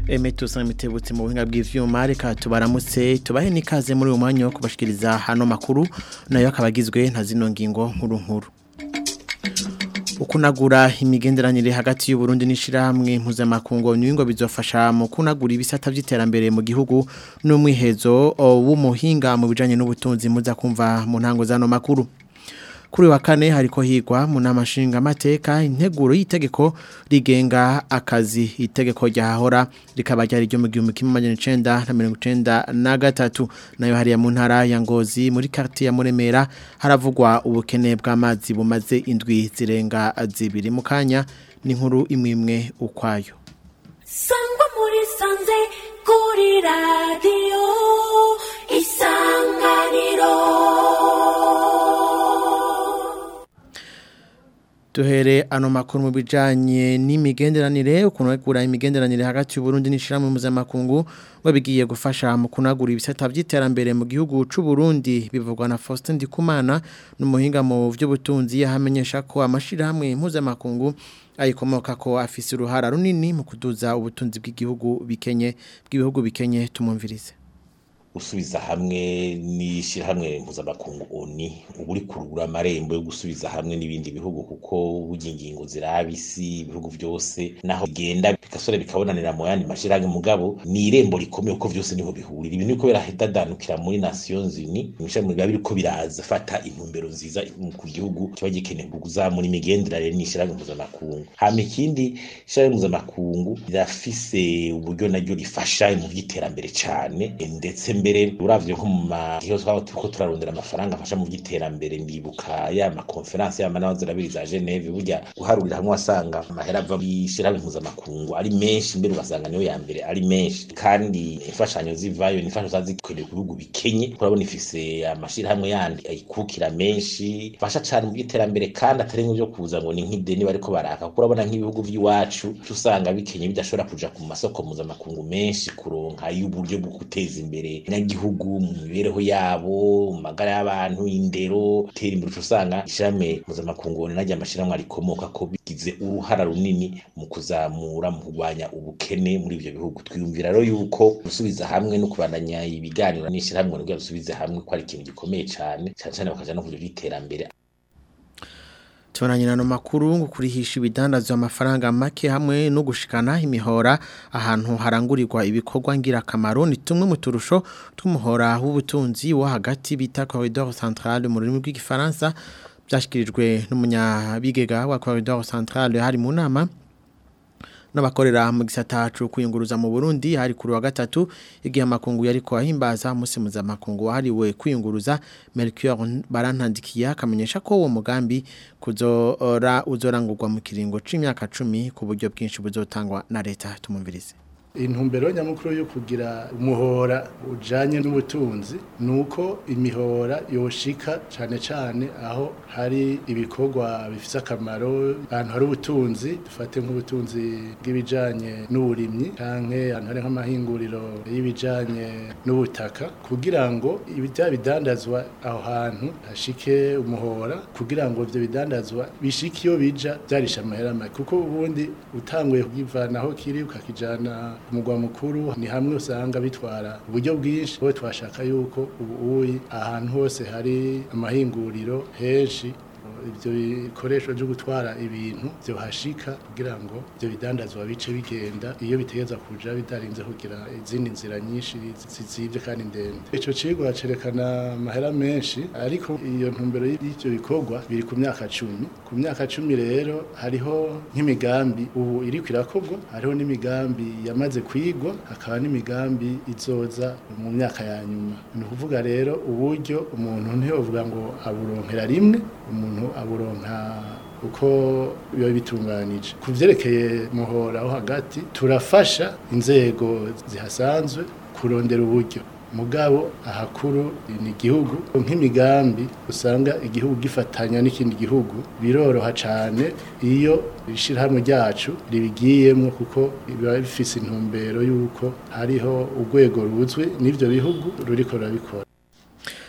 Emeto Samitebutse mu buhinga bw'ivyuma reka tubaramutse tubahe nikaze muri uyu mwanya wo kubashikiriza hano makuru nayo akabagizwe nta zino ngingo nkuru nkuru ukunagura imigenderanire hagati y'u Burundi n'ishirahamwe mpuzamakungu n'ingo bizofasha mu kunagura ibisata by'iterambere mu gihugu n'umwihezo w'umuhinga mu bijanye n'ubutunzi muza kumva mu ntango zano makuru kuri wa kane hariko higwa mu namashinga mateka integuro y'itegeko rigenga akazi itegeko ryahora rikaba ryari ryo mu gihumbi kimwe amajana icenda na mirongo icenda na gatatu nayo hariya mu ntara ya Ngozi muri quartier ya Muremera haravugwa ubukene bw'amazi bumaze indwi zirenga zibiri mu kanya n'inkuru imwe imwe ukwayo sangwa muri sanze kuri radio isanganiro Duhere ano makuru mu bijanye n'imigenderanire ukunagura imigenderanire hagati y'u Burundi n'ishiramwe mpuzamakungu babigiye gufasha mu kunagura ibisata by'iterambere mu gihugu c'u Burundi bivugwa na Faustin Ndikumana n'umuhinga mu vy'ubutunzi yahamenyesha ko amashirahamwe mpuzamakungu ayikomoka ko afise uruhara runini mu kuduza ubutunzi bw'igihugu bikenye bw'ibihugu bikenye tumumvirize gusubiza hamwe n'ishyirahamwe mpuzamakungu oni uba uri kurugura amarembo yo gusubiza hamwe n'ibindi bihugu kuko burya ingingo ziraba isi ibihugu byose naho bigenda bigasore bikabonanira mu yandi mashyirahamwe mugabo ni irembo rikomeye kuko byose niho bihurira ibintu biko birahitadanukira muri nations unies ibishami biba biriko biraza fata intumbero nziza ku gihugu kiba gikeneye kuzamura imigenderanire n'ishyirahamwe mpuzamakungu hama ikindi ishyirahamwe mpuzamakungu rirafise uburyo naryo rifasha mu by'iterambere cyane ndetse mbere uravye nko mu mahiyo twaba turiko turarondera amafaranga afasha mu by'iterambere ndibuka ya makonferanse ya manama zirabiri za Geneve burya guharurira hamwe wasanga amahera ava mw'ishirahamwe mpuzamakungu ari menshi mbere ugasanga niyo ya mbere ari menshi kandi imfashanyo zivayo ni imfashanyo zaza zikwiriye ku bihugu bikenye urabona ifise amashirahamwe yandi ayikukira menshi fasha cane mu by'iterambere kandi atari nk'ivyo kuza ngo ni nk'ideni bariko baraka kuko urabona nk'ibihugu vy'iwacu usanga bikenye bidashobora kuja ku masoko mpuzamakungu menshi kuronka y'uburyo bwo guteza imbere abanyagihugu mu mibereho yabo mu magara y'abantu indero tera imbere usanga ishirahamwe mpuzamakungu naryo amashirahamwe arikomoka ko bigize uruhara runini mu kuzamura mu kurwanya ubukene muri ivyo bihugu twiyumvira rero yuko gusubiza hamwe no kubandanya ibiganiro n'ishirahamwe kugira dusubize hamwe ko ari ikintu gikomeye cane cane cane bakaja no kuja by'iterambere Tumananye na makuru ngo kurihisha ibidandazwa amafaranga make hamwe no gushikana imihora ahantu harangurirwa ibikorwa ngira kamaro ni tumwe mu turusho tw'umuhora w'ubutunzi wo hagati bita corridor central mu rurimi rw'igifaransa byashikirijwe n'umunyabigega wa corridor central hari mu nama n'abakorera mu gisata cyo kwiyunguruza mu Burundi hari kuri wa gatatu igihe amakungu yari ko ahimbaza umunsi mpuzamakungu wahariwe kwiyunguruza Melchior barantandikiye akamenyesha ko uwo mugambi kuzora uzorangurwa mu kiringo c'imyaka 10 ku buryo bwinshi buzotangwa na leta tumumvirize intumbero nyamukuru yo kugira umuhora ujanye n'ubutunzi nuko imihora yoshika cane cane aho hari ibikorwa bifise akamaro ahantu hari ubutunzi dufate nk'ubutunzi bw'ibijanye n'uburimyi canke ahantu hari nk'amahinguriro y'ibijanye n'ubutaka kugira ngo ibya bidandazwa aho hantu hashike umuhora kugira ngo ivyo bidandazwa bishike iyo bija vyarisha amahera make kuko ubundi utanguye kugivanaho kiri ukakijana umugwa mukuru ni hamwe usanga bitwara uburyo bwinshi bo twashaka yuko ubu uyi ahantu hose hari amahinguriro henshi ibyo bikoresho byo gutwara ibintu byo hashika kugira ngo ibyo bidandazwa bice bigenda iyo bitegeza kuja bidarinze kugira izindi nzira nyinshi zizibye kandi ndende ico cigwa cerekana amahera menshi ariko iyo ntumbero y'ivyo bikorwa biri ku myaka cumi ku myaka cumi rero hariho nk'imigambi ubu iri kwirakorwa hariho n'imigambi yamaze kwigwa hakaba n'imigambi izoza mu myaka ya nyuma ni ukuvuga rero uburyo umuntu ntiyovuga ngo aburonkera rimwe umuntu aburonka uko biba bitunganije ku byerekeye muhora aho hagati turafasha inzego zihasanzwe kurondera uburyo mugabo ahakuru ni igihugu nk'imigambi usanga igihugu gifatanya n'ikindi gihugu biroroha cyane iyo ishyirahamwe ryacu ribigiyemo kuko biba bifise intumbero y'uko hariho urwego ruzwi n'ibyo bihugu ruriko rurabikora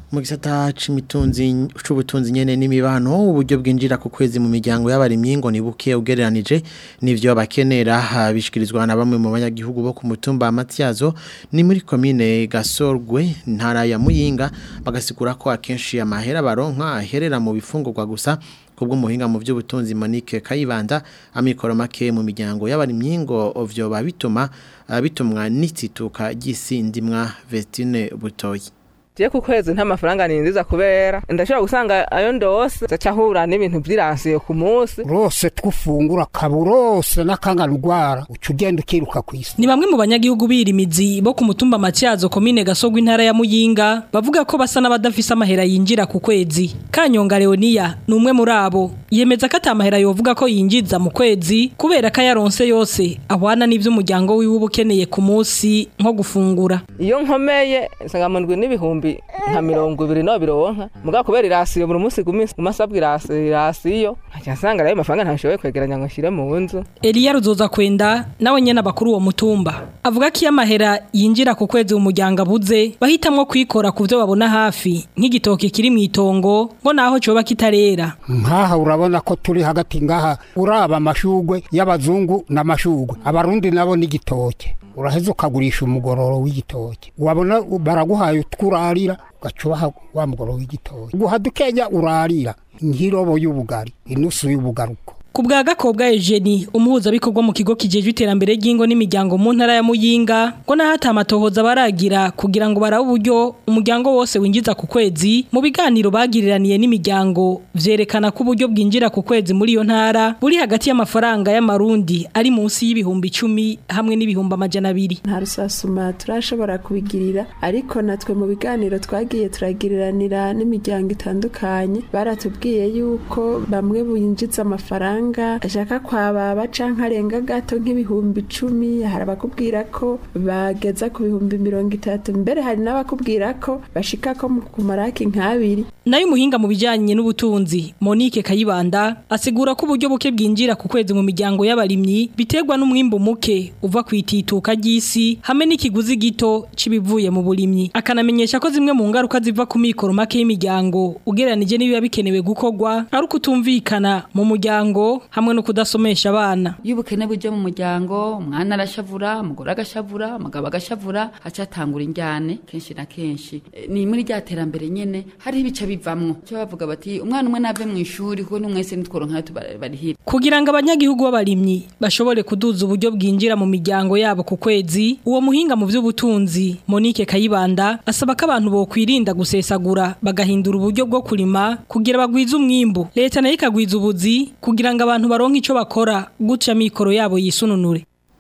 mu gisata c'imitunzi c'ubutunzi nyene n'imibano uburyo bwinjira ku kwezi mu miryango y'abarimyi ngo ni buke ugereranije n'ivyo bakenera ha, bishikirizwa na bamwe mu banyagihugu bo ku mutumba Matyazo ni muri commune Gasorgwe ntara ya Muyinga bagasigura ko akenshi amahera baronka aherera mu bifungurwa gusa kubwo muhinga mu by'ubutunzi Monique Kayibanda amikoro make mu miryango y'abarimyi ngo ovyo babituma ah, bitumwa n'itsituka ry'isindimwa Vestine Butoyi je ku kwezi nta mafaranga ninziza kubera ndashobora gusanga ayo ndose zacahura n'ibintu vy'iransiyo ku munsi rose twufungura kaburose n'akangana urwara uca ugenda ukiruka ku isi Ni bamwe mu banyagihugu birimizi bo ku mutumba Matyazo komine Gasogwe intara ya Muyinga bavuga ko basa n'abadafise amahera yinjira ku kwezi. Kanyonga Leonia ni umwe muri abo. Yemeza ko atamahera yovuga ko yinjiza mu kwezi kubera ko yaronse yose ahwana n'ivyo umuryango wiwe uba ukeneye ku munsi nko gufungura. iyo nkomeye nsangamundwi n'ibihumbi nka mirongo ibiri no bironka muga kubera irasiyo buri munsi guminsi umasabwa irasiyo irasiyo nkaca nsanga rero amafaranga ntashoboye kwegeranya ngo nshire mu nzu Elia Ruzoza kwenda nawe nyene abakuru uwo mutumba. Avuga ko iyo amahera yinjira ku kwezi mu muryango abuze bahitamwo kwikora ku vyo babona hafi nk'igitoki kiri mu itongo ngo naho coba kitarera. nkaha urabona ko turi hagati ngaha uraba amashugwe y'abazungu n'amashugwe abarundi nabo n'igitoke uraheza ukagurisha umugororo w'igitoke wabona baraguhaye utwurarira ugaca ubaha wa mugororo w'igitoke guha dukenya urarira nk'irobo y'ubugari inusu y'ubugaruko Ku bwa Gakobwa Eugenie umuhuzabikorwa mu kigo kijejwe iterambere ry'ingo n'imiryango mu ntara ya Muyinga ngo nahata amatohoza baragira kugira ngo barabe uburyo umuryango wose winjiza ku kwezi mu biganiro bagiriraniye n'imiryango vyerekana ko uburyo bwinjira ku kwezi muri iyo ntara buri hagati y'amafaranga y'amarundi ari munsi y'ibihumbi icumi hamwe n'ibihumbi amajana abiri nta rusasuma turashobora kubigirira ariko natwe mu biganiro twagiye turagiriranira n'imiryango itandukanye baratubwiye yuko bamwe binjiza amafaranga ashaka kwababa canke arenga gato nk'ibihumbi icumi hari abakubwira ko bageza ku bihumbi mirongo itatu mbere hari n'abakubwira ko bashika ko mu kumaraki nk'abiri nayo umuhinga mu bijyanye n'ubutunzi Monique Kayibanda asigura ko uburyo buke bwinjira ku kwezi mu miryango y'abarimyi biterwa n'umwimbu muke uva ku itituka ry'isi hamwe n'ikiguzi gito cy'ibivuye mu burimyi akanamenyesha ko zimwe mu ngaruka ziva ku mikoro make y'imiryango ugereranije n'ibiba bikenewe gukorwa ari ukutumvikana mu muryango hamwe no kudasomesha abana iyo ubukene bujya mu muryango umwana arashavura umugore agashavura umugabo agashavura hacatangura injyane kenshi na kenshi E, ni muri rya terambere nyene hariho ibice bivamwo cyo bavuga bati umwana umwe nave mu ishuri kuko n'umwese nitworonka barihira kugira ngo abanyagihugu b'abarimyi bashobore kuduza uburyo bwinjira mu miryango yabo ku kwezi uwo muhinga mu by'ubutunzi Monique Kayibanda asaba ko abantu bokwirinda gusesagura bagahindura uburyo bwo kurima kugira bagwize umwimbu leta nayo ikagwiza ubuzi kugira ngo abantu baronke ico bakora gutya mikoro yabo yisununure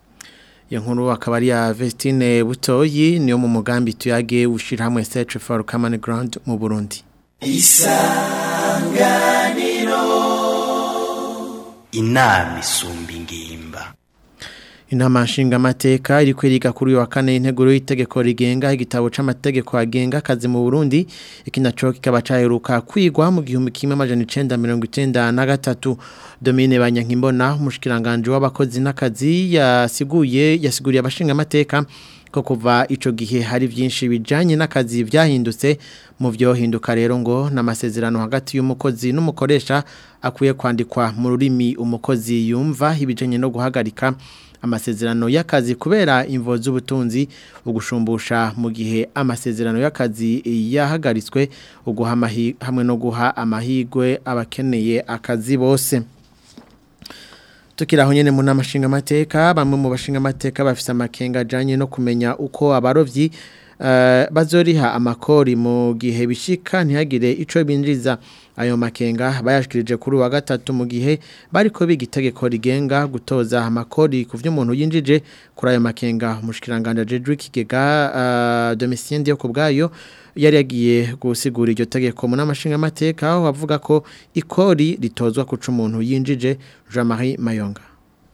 iyo nkuru akaba ari ya Vestine Butoyi niyo mu mugambi tuyage ushira hamwe Search for Common Ground mu Burundi inama isumba ingimba Inama nshingamateka iri kweriga kuri uyu wa kane integuro y'itegeko rigenga igitabo c'amategeko agenga akazi mu Burundi iki naco kikaba caheruka kwigwa mu gihumbi kimwe amajana icenda mirongo icenda na gatatu Domine Banyankimbona umushikiranganje w'abakozi n'akazi yasiguye yasiguriye abashingamateka ko kuva ico gihe hari vyinshi bijanye n'akazi vyahindutse mu vyohinduka rero ngo n'amasezerano hagati y'umukozi n'umukoresha akwiye kwandikwa mu rurimi umukozi yumva ibijanye no guhagarika amasezerano y'akazi kubera imvo z'ubutunzi ugushumbusha mu gihe amasezerano y'akazi yahagaritswe uguha amahi- hamwe no guha amahigwe abakeneye akazi bose Tukiraho nyene mu nama nshingamateka bamwe mu bashingamateka bafise amakenga ajanye no kumenya uko abarovyi eh, bazoriha amakori mu gihe bishika ntihagire ico binjiza ayo makenga bayashikirije kuri wa gatatu mu gihe bariko biga itegeko rigenga gutoza amakori ku vy'umuntu yinjije kuri ayo makenga umushikiranganje Jedrick Kigega uh, Domitien Dio kubgayo yari yagiye gusigura iryo tegeko mu namashinga amateka aho bavuga ko ikori ritozwa kuca umuntu yinjije Jean-Marie Mayonga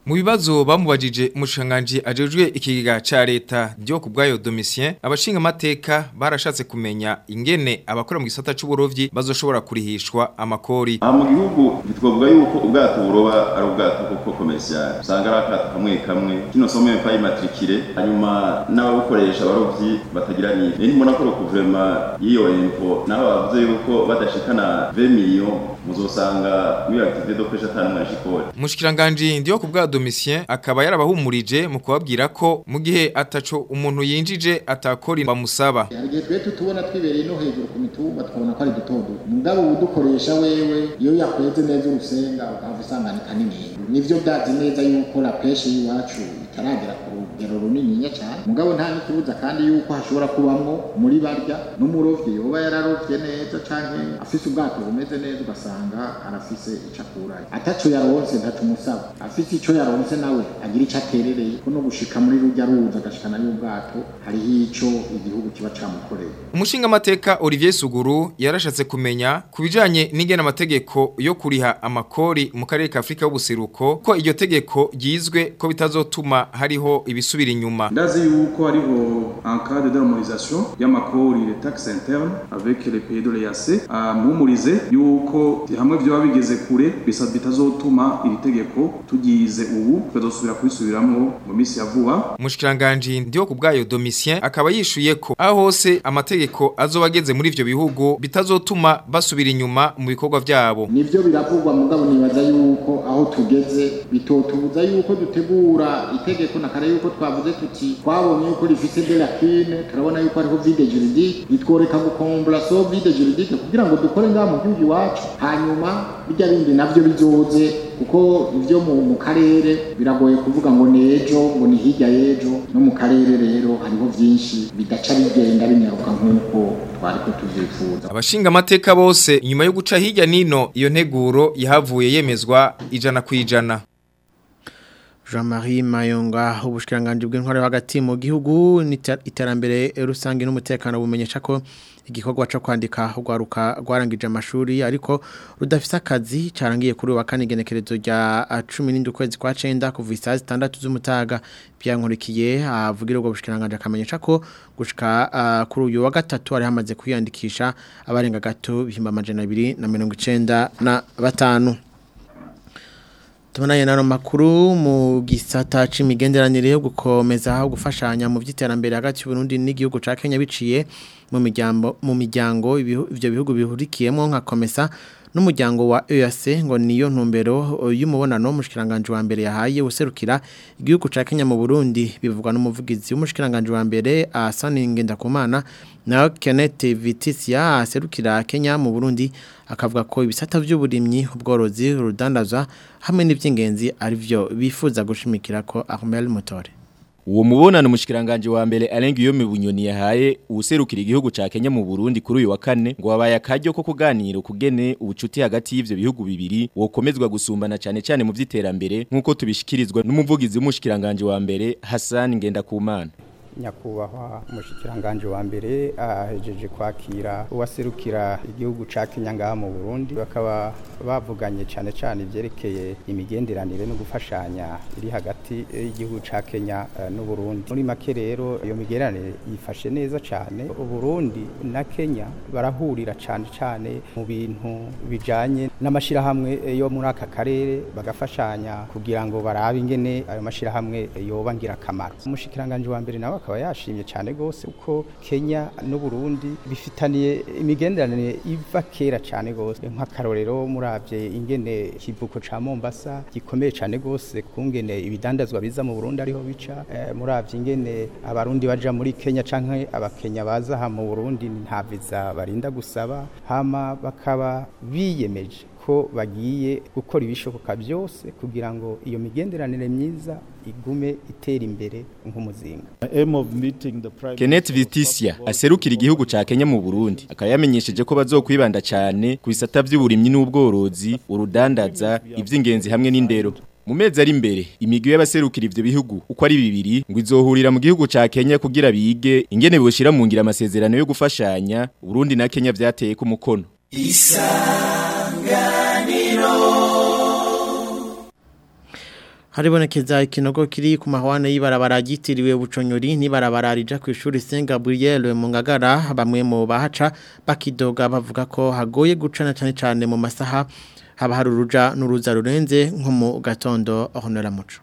Mu bibazo bamubajije umushanganji ajejwe ikigega ca leta ryo ku bwayo Domitien abashinga amateka barashatse kumenya ingene abakora mu gisata c'uburovyi bazoshobora kurihishwa amakori. aha mu gihugu ntitwavuga yuko ubwato buroba ari ubwato koko komercial usanga ari akato kamwe kamwe kino somme pas immatriculé hanyuma n'ababukoresha abarovyi batagira nive ni mbona ko guverinoma y'iyo info nabo bavuze yuko badashikana 20 millions muzosanga muri activité de pêche atanu mwashikora Mushikiranganje ndiyo ku bwa Domitien akaba yarabahumurije mu kubabwira ko mu gihe ataco umuntu yinjije atakora bamusaba. hari igihe twe tutubona twibereye no hejuru ku mitumba tukabona ko ari duto duto mugabo udukoresha wewe iyo yakweze neza urusenga ukava usanga ni kanini nivyo byazi neza yuko la peshe y'iwacu itaragera ku rugero runininya cyane mugabo nta n'ikibuza kandi yuko hashobora kubamwo muri barya n'umurovyi yoba yararovye neza canke afise ubwato bumeze neza ugasanga arafise ico akurayo ataco yaronse ntaco umusaba afise ico yaronse nawe agira ico aterereye ko no gushika muri rujya ruza agashikana y'ubwato hariho ico igihugu kiba camukoreye Umushinga amateka Olivier Suguru yarashatse kumenya kubijanye n'ingene amategeko yo kuriha amakori mu karere ka Afrika y'ubuseruko ko iryo tegeko ryizwe ko bitazotuma hariho ibisubira inyuma. ndazi yuko hariho un cas de déharmonisation y'amakori les taxes internes avec les pays de l'EAC amuhumurize yuko hamwe vyoba bigeze kure bisa bitazotuma iri tegeko tugize ubu tukazosubira kubisubiramwo mu minsi ya vuba Mushikiranganje ndiyo ku bwayo Domitien akaba yishuye ko aho hose amategeko azoba ageze muri ivyo bihugu bitazotuma basubira inyuma mu bikorwa vyabo. nivyo biravugwa mugabo nibaza yuko aho tugeze bitotubuza yuko dutegura itegeko na kare yuko twavuze tuti twabonye yuko rifise de lacune turabona yuko hariho vide juridique bitworeka gukombla so vide juridique kugira ngo dukore ngaha mu gihugu iwacu hanyuma bijya bindi navyo bizoze kuko ivyo mu, mu karere biragoye kuvuga ngo nejo ngo ni hirya y'ejo no mu karere rero hariho vyinshi bidaca bigenda binyaruka nk'uko twariko tuvyifuza Abashinga amateka bose inyuma yo guca hirya nino iyo nteguro yahavuye yemezwa ijana ku ijana. Jean-Marie Mayonga ubushikiranganje bw'intware hagati mu gihugu n'iter- iterambere rusange n'umutekano bumenyesha ko igikorwa cyo kwandika rwaruka rwarangije amashuri ariko rudafise akazi carangiye kuri wa kane igenekerezo rya 17 ukwezi kwa 9 kuva isaha 6 z'umutaga byankurikiye avugira ubwo bushikiranganje akamenyesha ko gushika ah, kuri uyu wa gatatu ari hamaze kwiyandikisha abarenga gato bihimba amajana 295 na batanu Tumananye nano makuru mu gisata c'imigenderanire yo gukomeza aho gufashanya mu vy'iterambere hagati y'u Burundi n'igihugu ca Kenya biciye mu miryango mu miryango ibihu- ivyo bihugu bihurikiyemo nka komesa n'umuryango wa EAC ngo niyo ntumbero y'umubonano mushikiranganje wa mbere yahaye userukira igihugu ca Kenya mu Burundi bivugwa n'umuvugizi w'umushikiranganje wa mbere Asani Ngendakumana na Kenneth Vitisia aserukira Kenya mu Burundi akavuga ko ibisata by'uburimyi ubworozi urudandaza hamwe n'ivy'ingenzi ari byo bifuza gushimikira ko Ahmed Mutore Uwo mubonano mushikiranganje wa mbere arenga iyo mibunyoni yahaye userukira igihugu ca Kenya mu Burundi kuri uyu wa kane ngo wabaye akaryo ko kuganira kugene ubucuti hagati y'ivyo bihugu bibiri wokomezwa gusumbana cyane cyane mu vy'iterambere nkuko tubishikirizwa n'umuvugizi w'umushikiranganje wa mbere Hassan Ngendakumana nyakubahwa umushikiranganje wa mbere ahejeje kwakira uwaserukira igihugu ca Kenya ngaha mu Burundi bakaba bavuganye cyane cyane ivyerekeye imigenderanire no gufashanya iri hagati y'igihugu ca Kenya eh, n'u Burundi muri make rero iyo migenderanire yifashe neza cyane u Burundi na Kenya barahurira cyane cyane mu bintu bijanye n'amashirahamwe yo muri aka karere bagafashanya kugira ngo barabe ingene ayo mashirahamwe yoba ngirakamaro umushikiranganje wa mbere nawe akaba yashimye cyane gose uko Kenya n'u Burundi bifitaniye imigenderanire iva kera cyane gose nk'akarorero muravye ingene kivuko ca Mombasa gikomeye cyane gose kungene ibidandazwa biza mu Burundi ariho bica eh, muravye ingene abarundi baja muri Kenya canke abakenya baza ha mu Burundi nta visa barinda gusaba hama bakaba biyemeje ko bagiye gukora ibishoboka byose kugira ngo iyo migenderanire myiza igume itera imbere nk'umuzinga Kenneth Vitisia aserukira igihugu ca Kenya mu Burundi akaba yamenyesheje ko bazokwibanda cyane ku bisata by'uburimyi n'ubworozi urudandaza ivy'ingenzi hamwe n'indero mu mezi ari imbere imigwi y'abaserukira ivyo bihugu uko ari bibiri ngo izohurira mu gihugu ca Kenya kugira bige ingene boshira mu ngira amasezerano yo gufashanya Burundi na Kenya vyateye ku mukono isanganiro Haribonekeza ikinogo kiri ku mahwane y'ibarabara ryitiriwe buconyori n'ibarabara rija ku ishuri Saint Gabriel mu Ngagara bamwe mu bahaca bakidoga bavuga ko hagoye gucana cyane cyane mu masaha haba hari uruja n'uruza rurenze nko mu gatondo honora muco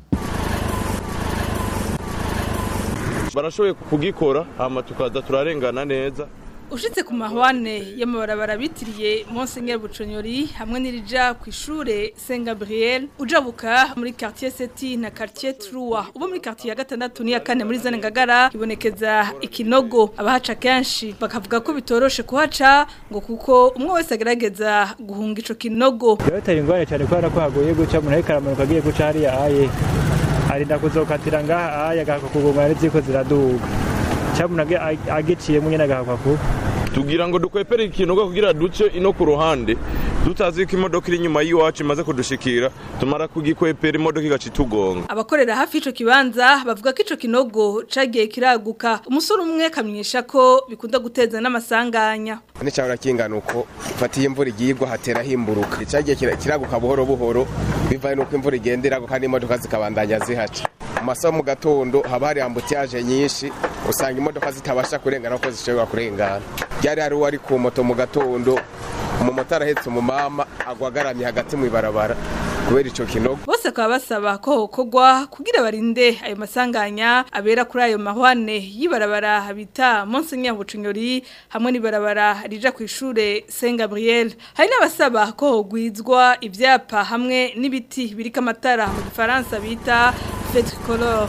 barashoboye kugikora hama tukaza turarengana neza ushitse ku mahwane y'amabarabara bitiriye Monseigneur Buconyori hamwe n'irija ku ishure Saint Gabriel ujabuka muri quartier Seti na quartier Trua ubo muri quartier ya gatandatu ni ya kane muri zane ngagara ibonekeza ikinogo abahaca kenshi bakavuga ko bitoroshe kuhaca ngo kuko umwe wese agerageza guhunga ico kinogo Byatari ingwane cyane kubera ko hagoye guca umuntu ariko aramanuka agiye guca hariya aye arinda kuzokatira ngaha aye agakuguma ari ziko ziraduga cyamuna agiciyemo nyine agahakwa kuba tugira ngo dukwepere ikinogo kugira duce ino ku ruhande tutazi ko imodoka iri inyuma y'iwacu imaze kudushikira tumara kugikwepera imodoka igaca itugonga abakorera hafi ico kibanza bavuga ko ico kinogo cagiye kiraguka umusore umwe kamenyesha ko bikunda guteza n'amasanganya n'icabura kingana uko fatiye imvura igiyigwa hatera himburuka cagiye kiraguka buhoro buhoro bivaye nuko imvura igenda iraguka n'imodoka zikabandanya zihaca mu masaha mu gatondo haba hari ambutiyaje nyinshi usanga imodoka zitabasha kurengana uko zishobora kurengana byari hari uwari ku moto mu gatondo umumotari ahetse umumama agwagaramye hagati mu ibarabara kubera ico kinogo bose akaba basaba ko hokogwa kugira barinde ayo masanganya abera kuri ayo mahwane y'ibarabara bita Monseigneur Bucunyori hamwe n'ibarabara rija ku ishure Saint Gabriel hari n'abasaba ko hogwizwa ivyapa hamwe n'ibiti birika amatara mu gifaransa bita feu tricolore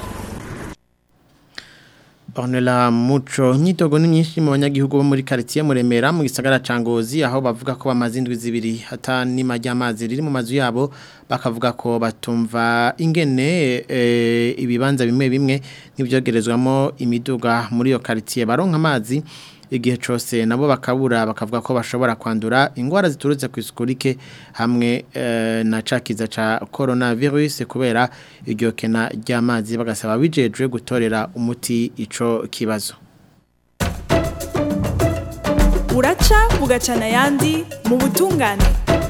Ornella Muco nyitogo ni myinshi mu banyagihugu bo muri quartier Muremera mu gisagara ca Ngozi aho bavuga ko bamaze indwi zibiri hata ni majyamazi riri mu mazu yabo bakavuga ko batumva ingene e, ibibanza bimwe bimwe nibyogerezwamo imiduga muri yo quartier baronka amazi igihe cyose nabo bakabura bakavuga ko bashobora kwandura indwara ziturutse ku isuku rike hamwe e, na cakiza ca coronavirus kubera iryo kena ry'amazi bagasaba bijejwe gutorera umuti ico kibazo uraca bugacana yandi mu butungane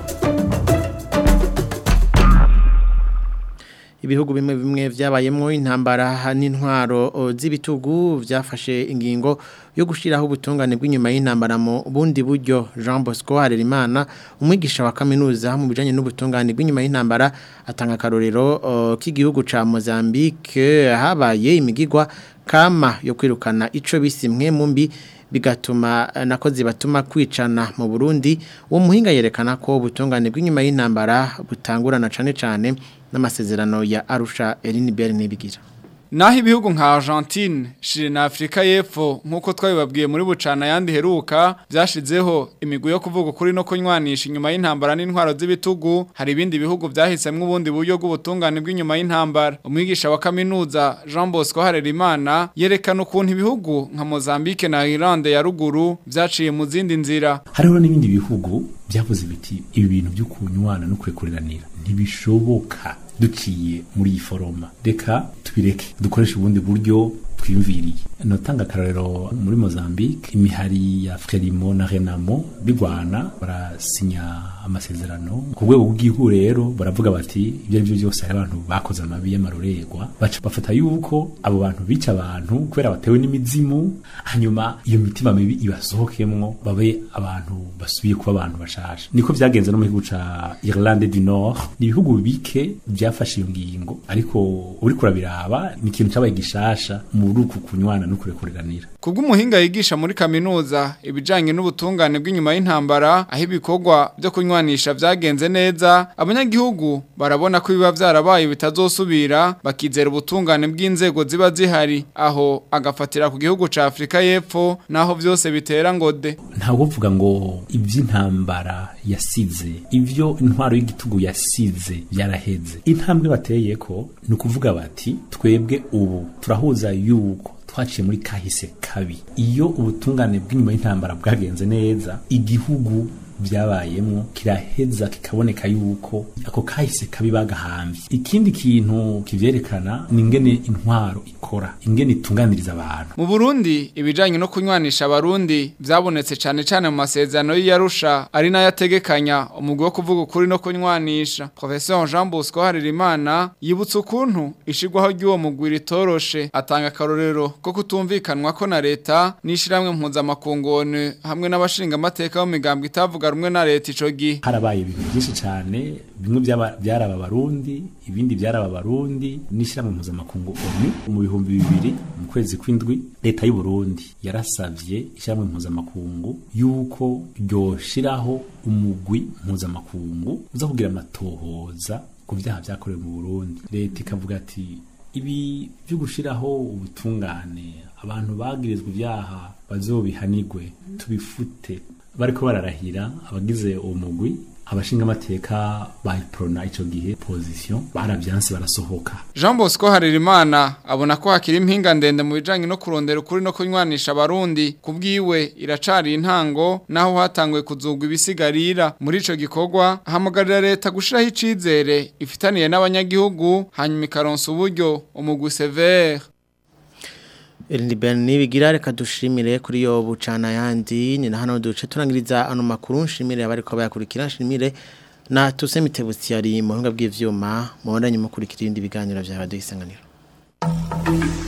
ibihugu bimwe bimwe vyabayemwo intambara n'intwaro z'ibitugu vyafashe ingingo yo gushiraho ubutungane bw'inyuma y'intambara mu bundi buryo Jean Bosco Harerimana umwigisha wa kaminuza mu bijanye n'ubutungane bw'inyuma y'intambara atanga karorero uh, k'igihugu ca Mozambique habaye imigigwa kama yo kwirukana ico bisimwe mu mbi bigatuma nakozi batuma kwicana mu Burundi uwo muhinga yerekana ko ubutungane bw'inyuma y'intambara butangurana cane cane n'amasezerano ya Arusha Eline Berne bigira Naho ibihugu nka Argentine, Chile na Afrika y'Epfo nkuko twabibabwiye muri bucana yandi heruka byashizeho imigwi yo kuvuga kuri no kunywanisha inyuma y'intambara n'intwaro z'ibitugu hari ibindi bihugu byahisemwe ubundi buryo bw'ubutungane bw'inyuma y'intambara umwigisha wa kaminuza Jean Bosco Harerimana yerekana ukuntu ibihugu nka Mozambique na Irlande ya ruguru byaciye mu zindi nzira hariho n'ibindi bihugu byavuze biti ibi bintu byo kunywana no kwekuranira ntibishoboka duciye muri iyi foroma reka tubireke dukoreshe ubundi buryo twiyumviriye notanga akarorero muri Mozambique imihari ya Frelimo na Renamo bigwana barasinya amasezerano ku rwego rw'igihugu rero baravuga bati ibyo ari byo byose hari abantu bakoze amabi y'amarorerwa baca bafata yuko abo bantu bica abantu kubera batewe n'imizimu hanyuma iyo mitima mibi ibasohokemwo babe abantu basubiye kuba abantu bashasha niko byagenze no mu gihugu ca Irlande du Nord ni ibihugu bike byafashe iyo ngingo ariko uri kurabiraba ni ikintu cyabaye gishasha mu ruku kunywana no kurekuranira Kubw'umuhinga yigisha muri kaminuza ibijanye n'ubutungane bw'inyuma y'intambara aho ibikorwa byo kunywanisha vyagenze neza abanyagihugu barabona ko biba vyarabaye bitazosubira bakizera ubutungane bw'inzego ziba zihari aho agafatira ku gihugu ca Afrika y'Epfo naho vyose bitera ngode ntabwo uvuga ngo iby'intambara yasize ibyo intwaro y'igitugu yasize byaraheze intambwe bateye ko ni ukuvuga bati twebwe ubu turahuza yuko twaciye muri kahise kabi iyo ubutungane bw'inyuma y'intambara bwagenze neza igihugu byabayemo kiraheza kikaboneka yuko ako kahise kabi bagahambye ikindi kintu kivyerekana ni ingene intwaro ikora ingene itunganiriza abantu Mu Burundi ibijanye no kunywanisha abarundi vyabonetse cane cane mu masezerano y'Arusha ari nayo ategekanya umugwi wo kuvuga ukuri no kunywanisha Professeur Jean Bosco Haririmana yibutsa ukuntu ishigwaho ry'uwo mugwi ritoroshe atanga akarorero ko kutumvikanwa ko na leta nishiramwe mpuzamakungone hamwe n'abashinga amateka bo migambwe itavuga rumwe na leta ico gihe harabaye ibintu byinshi cyane bimwe byaba- byaraba abarundi ibindi byaraba abarundi n'ishyirahamwe mpuzamakungu onu mu bihumbi bibiri mu kwezi kw'indwi leta y'u Burundi yarasavye ishyirahamwe mpuzamakungu yuko ryoshiraho umugwi mpuzamakungu uza kugira amatohoza ku byaha byakorewe mu Burundi leta ikavuga ati ibi byo gushiraho ubutungane abantu bagirizwa ibyaha bazobihanigwe tubifute bariko bararahira abagize uwo mugwi abashinga amateka bayiprona ico gihe position baravyanse barasohoka Jean Bosco Haririmana abona ko hakiri impinga ndende mu bijanye no kurondera ukuri no kunywanisha abarundi kubwiwe iracari intango naho hatangwe kuzugwa ibisigarira muri ico gikorwa hamagarira leta gushiraho icizere ifitaniye n'abanyagihugu hanyuma ikaronsa uburyo umugwi severe Elini Berni bigira reka dushimire kuri yo bucana yandi ni na hano duce turangiriza ano makuru nshimire abari ko bayakurikira nshimire na tusemite butsiyari mu buhinga bw'ivyuma mu bandanye mukurikira ibindi biganiro vya radio isanganiro